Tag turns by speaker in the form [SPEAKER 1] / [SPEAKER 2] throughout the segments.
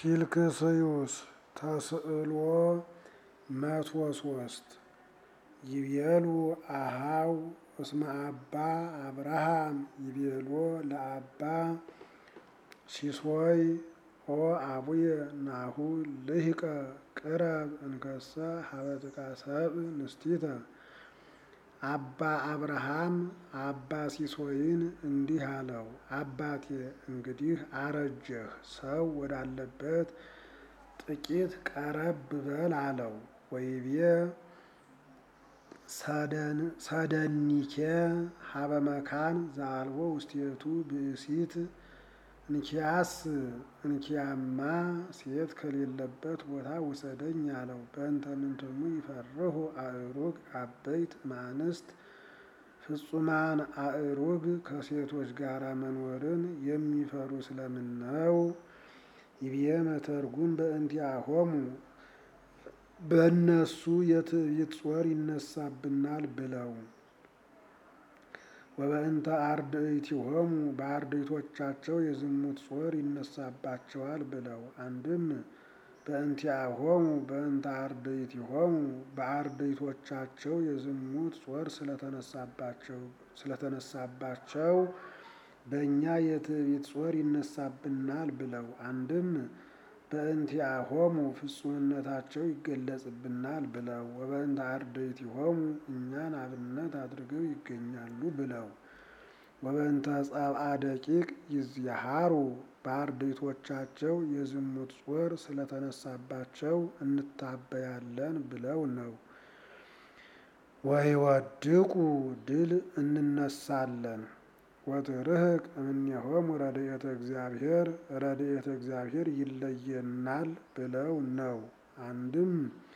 [SPEAKER 1] ፊልክስዩስ ተስዕሎ መቶ ሶስት ይቤሉ አሃው እስመ አባ አብርሃም ይቤሎ ለአባ ሲሶይ ኦ አቡየ ናሁ ልሂቀ ቅረብ እንከሰ ሀበ ጥቃ ሰብእ ንስቲተ አባ አብርሃም አባ ሲሶይን እንዲህ አለው፣ አባቴ እንግዲህ አረጀህ፣ ሰው ወዳለበት ጥቂት ቀረብ በል አለው። ወይቤ ሰደኒኬ ሀበ መካን ዘአልቦ ውስቴቱ ብእሲት እንኪያስ እንኪያማ ሴት ከሌለበት ቦታ ውሰደኝ አለው። በእንተ ምንትኑ ይፈርሁ አእሩግ አበይት ማንስት ፍጹማን አእሩግ ከሴቶች ጋር መኖርን የሚፈሩ ስለምን ነው? ይብየ መተርጉም በእንቲአሆሙ በእነሱ የትዕቢት ጾር ይነሳብናል ብለው ወበእንተ አርድእቲሆሙ በአርድእቶቻቸው የዝሙት ጾር ይነሳባቸዋል ብለው አንድም በእንቲአሆሙ በእንተ አርድእቲሆሙ በአርድእቶቻቸው የዝሙት ጾር ስለተነሳባቸው በእኛ የትዕቢት ጾር ይነሳብናል ብለው አንድም በእንቲአሆሙ ፍጹምነታቸው ይገለጽብናል ብለው ወበእንተ አርድእቲሆሙ እኛን አብነት አድርገው ይገኛሉ ብለው ወበእንተ ጸብአ ደቂቅ ይዝያሃሩ በአርድእቶቻቸው የዝሙት ጾር ስለተነሳባቸው እንታበያለን ብለው ነው። ወይወድቁ ድል እንነሳለን ወትርህቅ እምኔሆሙ ረድኤተ እግዚአብሔር ረድኤተ እግዚአብሔር ይለየናል ብለው ነው። አንድም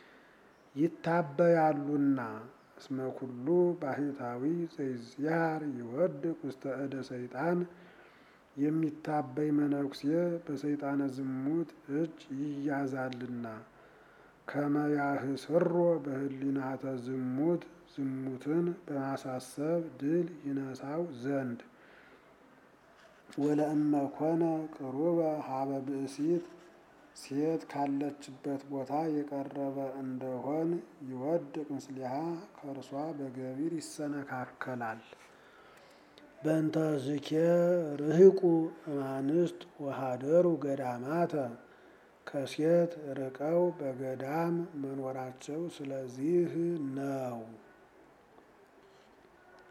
[SPEAKER 1] ይታበያሉና እስመ ኩሉ ባሕታዊ ዘይዝያር ይወድቅ ውስተ እደ ሰይጣን የሚታበይ መነኩሴ በሰይጣነ ዝሙት እጅ ይያዛልና ከመያህስሮ በህሊናተ ዝሙት ዝሙትን በማሳሰብ ድል ይነሳው ዘንድ ወለእመ ኮነ ቅሩበ ሀበ ብእሲት ሴት ካለችበት ቦታ የቀረበ እንደሆን ይወድቅ ምስሊሃ ከእርሷ በገቢር ይሰነካከላል። በእንተ ዝኬ ርህቁ እማንስት ወሃደሩ ገዳማተ ከሴት ርቀው በገዳም መኖራቸው ስለዚህ ነው።